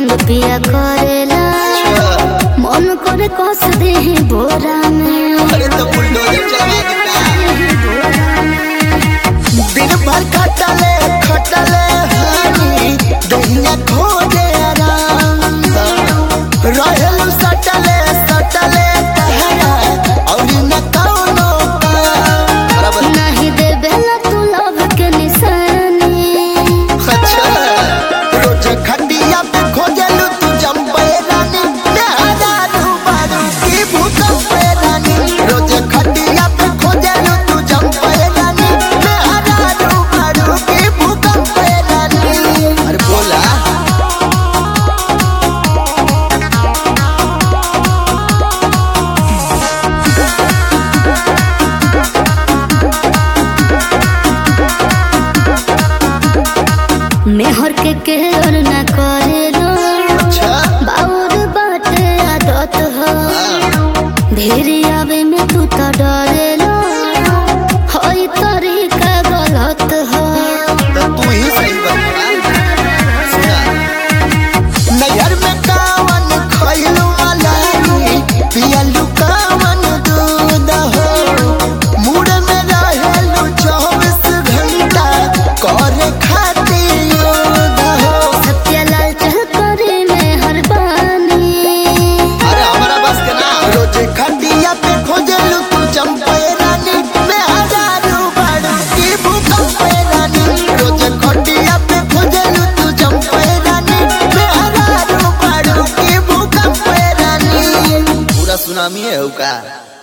तंग पिया करेला मन करे कस दे बोरा में अरे तो बुलडोजर चला देता दिन भर खटले खटले हानी दहिया खोजे आराम रहेलू सटले सटले कहरा और न कौनो काम नहीं देवेला तू लव के निशानी अच्छा रोज खंडिया पे खोजलू तू जम्बे रानी मेहरा रूबारू की भूकंपे रानी रोज खंडिया पे खोजलू तू जम्बे रानी मेहरा रूबारू की भूकंपे रानी अरे बोला मेहर के केयर न करेलो अच्छा बाउर बाटे आदत हो भेरी आवे में तू तो डरेलो होई तरीका गलत हो तो तू ही सही बता सुना नैहर में कावन खैलू मलाई पियलू कावन दूध हो मूड में रहेलू चौबीस घंटा करे खातिर योद हो सत्यलाल चल करे में हर बानी अरे हमारा बस के ना रोज खंडिया पे खोजलू तू चंपे रानी मैं हजारू बाड़ू की भूकंपे रानी रोज खंडिया पे खोजलू तू चंपे रानी मैं हजारू बाड़ू की भूकंपे रानी पूरा सुनामी है का